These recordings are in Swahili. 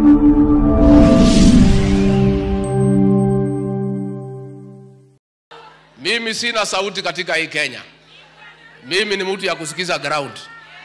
Mimi sina sauti katika hii Kenya. Mimi ni mtu ya kusikiza ground.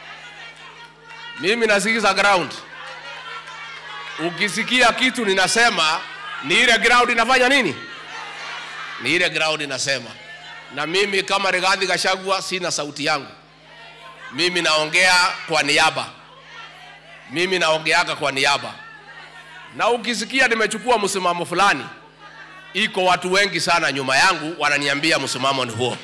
Mimi nasikiza ground. Ukisikia kitu ninasema ni ile ground inafanya nini? Ni ile ground inasema. Na mimi kama Rigathi Gachagua sina sauti yangu. Mimi naongea kwa niaba. Mimi naongeaga kwa niaba. Na ukisikia nimechukua msimamo fulani, iko watu wengi sana nyuma yangu wananiambia msimamo ni huo.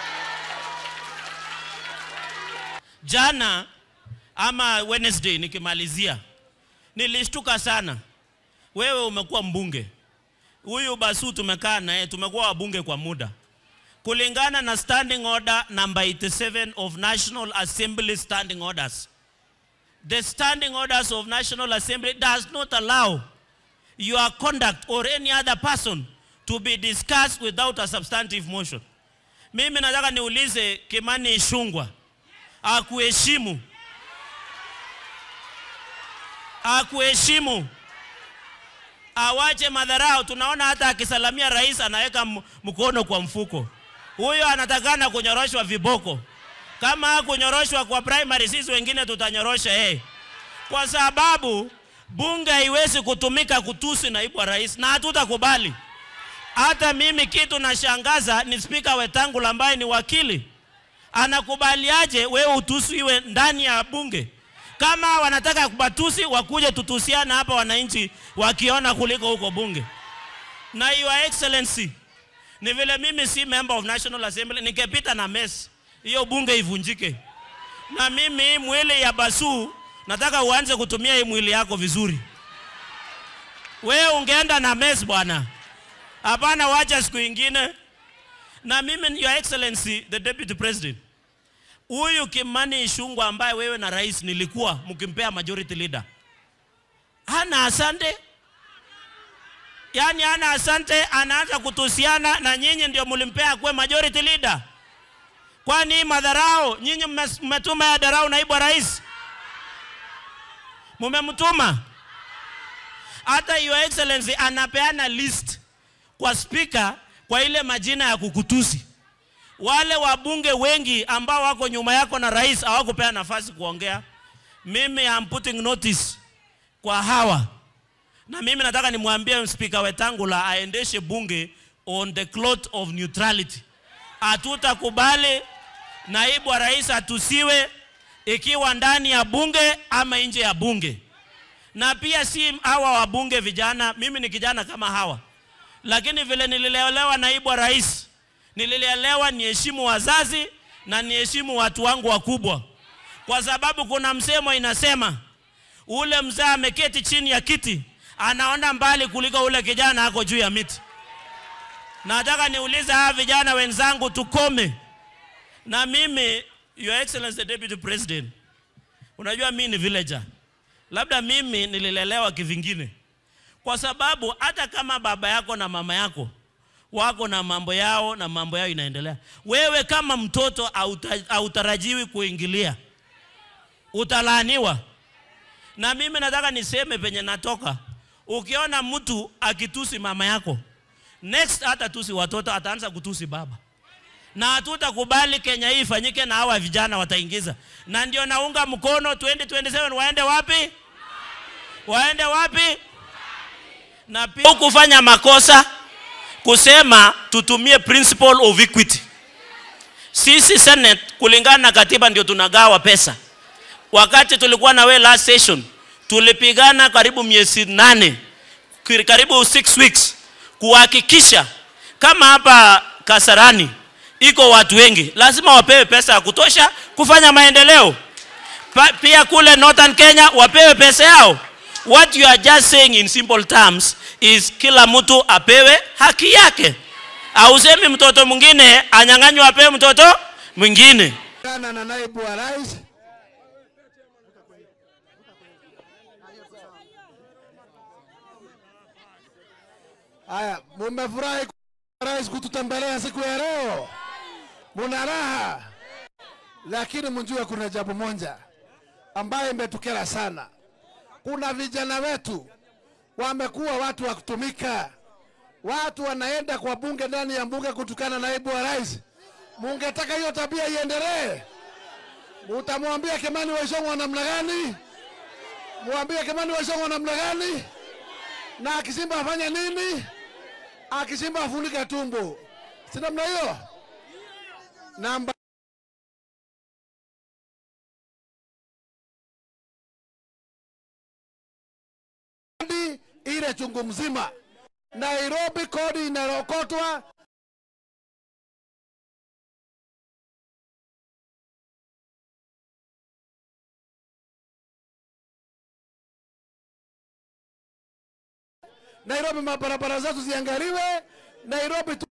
Jana ama Wednesday nikimalizia, nilishtuka sana. Wewe umekuwa mbunge, huyu Basu tumekaa naye, tumekuwa wabunge kwa muda. Kulingana na standing order number 87 of National Assembly standing orders, the standing orders of National Assembly does not allow your conduct or any other person to be discussed without a substantive motion. Mimi nataka niulize Kimani Ichung'wah akuheshimu, akuheshimu, awache madharau. Tunaona hata akisalamia rais anaweka m- mkono kwa mfuko. Huyo anatakana kunyoroshwa viboko. Kama hakunyoroshwa kwa primary, sisi wengine tutanyorosha yeye, kwa sababu bunge haiwezi kutumika kutusi naibu wa rais, na hatutakubali. Hata mimi kitu nashangaza ni spika Wetangula ambaye ni wakili anakubaliaje wewe utusiwe ndani ya bunge? Kama wanataka kubatusi, wakuje tutusiana hapa wananchi wakiona kuliko huko bunge. Na your excellency, ni vile mimi si member of National Assembly, ningepita na mess hiyo bunge ivunjike. Na mimi hii mwili ya Basu nataka uanze kutumia hii mwili yako vizuri. Wewe ungeenda na mess bwana, hapana, wacha siku ingine. Na mimi your excellency the deputy president, huyu Kimani Ichung'wah ambaye wewe na rais nilikuwa mkimpea majority leader, hana asante, yaani hana asante, anaanza kutusiana na nyinyi, ndio mlimpea kuwe majority leader. Kwani hii madharau nyinyi mme- mmetuma ya darau naibu wa rais, mumemtuma. Hata your excellency anapeana list kwa spika kwa ile majina ya kukutusi. Wale wabunge wengi ambao wako nyuma yako na rais hawakupea nafasi kuongea. Mimi am putting notice kwa hawa, na mimi nataka nimwambie spika Wetangula aendeshe bunge on the cloth of neutrality. Hatutakubali naibu wa rais atusiwe ikiwa ndani ya bunge ama nje ya bunge, na pia si hawa wabunge vijana. Mimi ni kijana kama hawa lakini vile nililelewa naibu wa rais, nililelewa niheshimu wazazi na niheshimu watu wangu wakubwa, kwa sababu kuna msemo inasema ule mzee ameketi chini ya kiti anaona mbali kuliko ule kijana ako juu ya miti. Nataka niulize hawa vijana wenzangu, tukome. Na mimi, Your Excellency the Deputy President, unajua mimi ni villager, labda mimi nililelewa kivingine kwa sababu hata kama baba yako na mama yako wako na mambo yao na mambo yao inaendelea, wewe kama mtoto hauta- hautarajiwi kuingilia, utalaaniwa. Na mimi nataka niseme penye natoka, ukiona mtu akitusi mama yako, next hata tusi watoto, ataanza kutusi baba na hatutakubali Kenya hii ifanyike, na hawa vijana wataingiza, na ndio naunga mkono 2027 waende wapi? Waende wapi? na pia kufanya makosa kusema tutumie principle of equity. Sisi Senate kulingana na katiba ndio tunagawa pesa. Wakati tulikuwa na we last session, tulipigana karibu miezi nane, kiri- karibu six weeks kuhakikisha kama hapa Kasarani iko watu wengi, lazima wapewe pesa ya kutosha kufanya maendeleo. Pa, pia kule Northern Kenya wapewe pesa yao. What you are just saying in simple terms is kila mtu apewe haki yake. Ausemi mtoto mwingine anyang'anywe apewe mtoto mwingine. Kana na naibu wa rais Haya, mumefurahi kwa rais kututembelea siku ya leo, muna raha, lakini mjue kuna jambo moja ambayo imetukera sana. Kuna vijana wetu wamekuwa watu wa kutumika. Watu wanaenda kwa bunge, ndani ya bunge kutukana naibu wa rais. Mungetaka hiyo tabia iendelee? Mutamwambia Kimani Waishong'wa namna gani? Mwambie Kimani Waishong'wa namna gani? Na akisimba afanya nini? Akisimba afunike tumbo, si namna hiyo? Namba kodi ile chungu mzima. Nairobi kodi inarokotwa Nairobi, mabarabara zetu ziangaliwe. Nairobi tu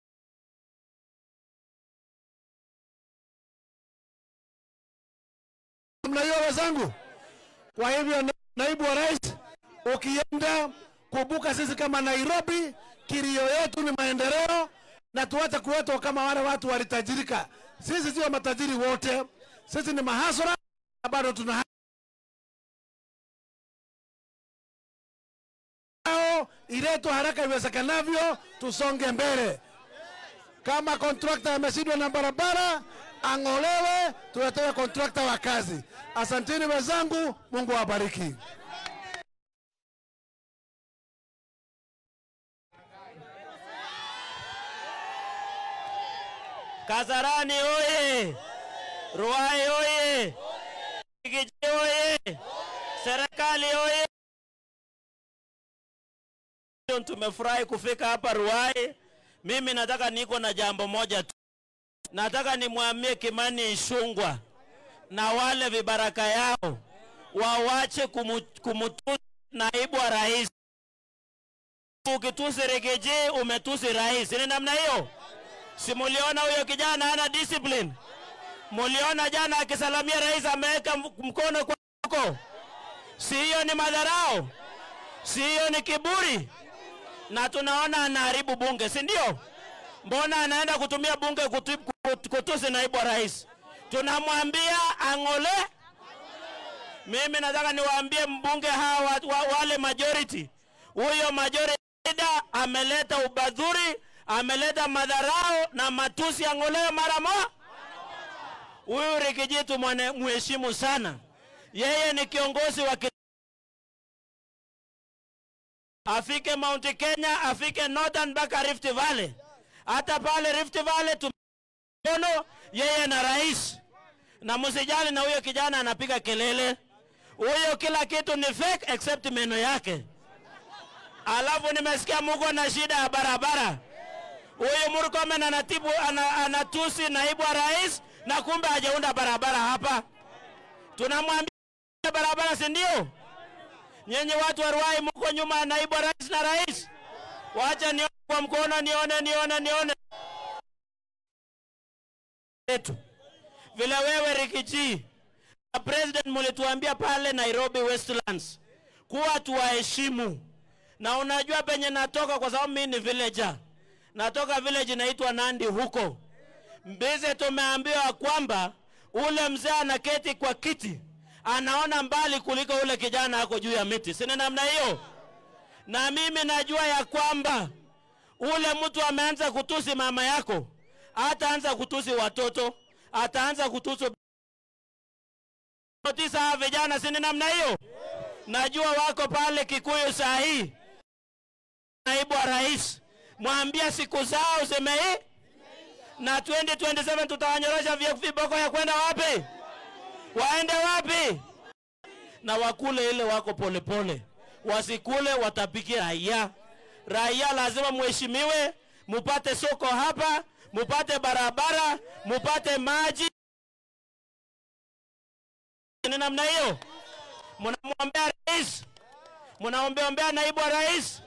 namna hiyo wenzangu. Kwa hivyo na- naibu wa rais, ukienda kumbuka, sisi kama Nairobi, kilio yetu ni maendeleo, na tuache kuwetwa kama wale watu walitajirika. Sisi sio matajiri wote, sisi ni mahasura na bado tuna hao iletwe haraka iwezekanavyo, tusonge mbele. Kama kontrakta ameshindwa na barabara, ang'olewe, tuletewe kontrakta wa kazi. Asanteni wenzangu, Mungu awabariki. Kasarani oye! Ruai oye! Kiji oye! Serikali oye! Tumefurahi kufika hapa Ruai. Mimi nataka niko na jambo moja tu, nataka nimwambie Kimani Ichung'wah na wale vibaraka yao wawache kumu, kumutusi naibu wa rais. Ukitusi Rigiji umetusi rais, ni namna hiyo. Si muliona huyo kijana hana discipline? Muliona jana akisalamia rais ameweka m- mkono kwako? Si hiyo ni madharau? Si hiyo ni kiburi? Na tunaona anaharibu bunge, si ndio? Mbona anaenda kutumia bunge kutu, kut- kutusi naibu wa rais? Tunamwambia ang'ole. Mimi nataka niwaambie mbunge hawa wa, wa, wale majority, huyo majority leader ameleta ubadhuri, ameleta madharau na matusi, ang'olewe mara moja. Huyu Rikijitu mwane mheshimu sana, yeye ni kiongozi wa ki- afike Mount Kenya, afike Northern mpaka Rift Valley. Hata pale Rift Valley tumeona yeye na rais, na msijali na huyo kijana anapiga kelele, huyo kila kitu ni fake except meno yake. Alafu nimesikia muko na shida ya barabara. Huyu Murkomen anatibu ana, anatusi naibu wa rais na kumbe hajaunda barabara hapa. Tunamwambia barabara, si ndio? Nyenye watu wa Ruai mko nyuma ya naibu wa rais na rais. Wacha nione kwa mkono, nione nione nione yetu vile wewe Rikichi na president mulituambia pale Nairobi Westlands kuwa tuwaheshimu, na unajua penye natoka, kwa sababu mimi ni villager, natoka village inaitwa Nandi huko Mbize. Tumeambiwa kwamba ule mzee anaketi kwa kiti anaona mbali kuliko ule kijana ako juu ya miti, si ni namna hiyo? Na mimi najua ya kwamba ule mtu ameanza kutusi mama yako, ataanza kutusi watoto, ataanza kutusi tisa hawa vijana, si ni namna hiyo? Najua wako pale Kikuyu saa hii, naibu wa rais, mwambia siku zao zimei, na 2027 tutawanyorosha vya- viboko ya kwenda wapi? Waende wapi? Na wakule ile wako polepole pole. Wasikule watapiki raia. Raia lazima muheshimiwe, mupate soko hapa, mupate barabara, mupate maji. Ni namna hiyo. Mnamwombea rais, mnaombeombea naibu wa rais,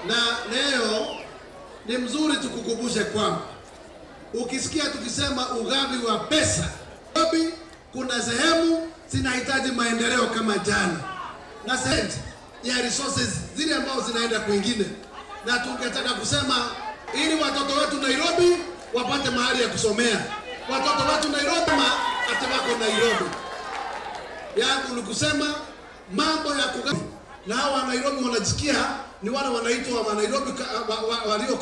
Na leo ni mzuri tukukumbushe kwamba ukisikia tukisema ugavi wa pesa, Nairobi kuna sehemu zinahitaji maendeleo kama jana, na sehemu ya resources zile ambazo zinaenda kwingine, na tungetaka kusema ili watoto wetu Nairobi wapate mahali ya kusomea, watoto wetu Nairobi ma ati wako Nairobi. Yangu ni kusema mambo ya kugavi, na hawa Nairobi wanajisikia ni wale wanaitwa wa Nairobi ka- wa- wa- walio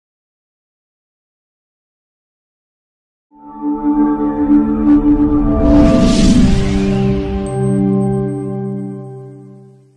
Thank you.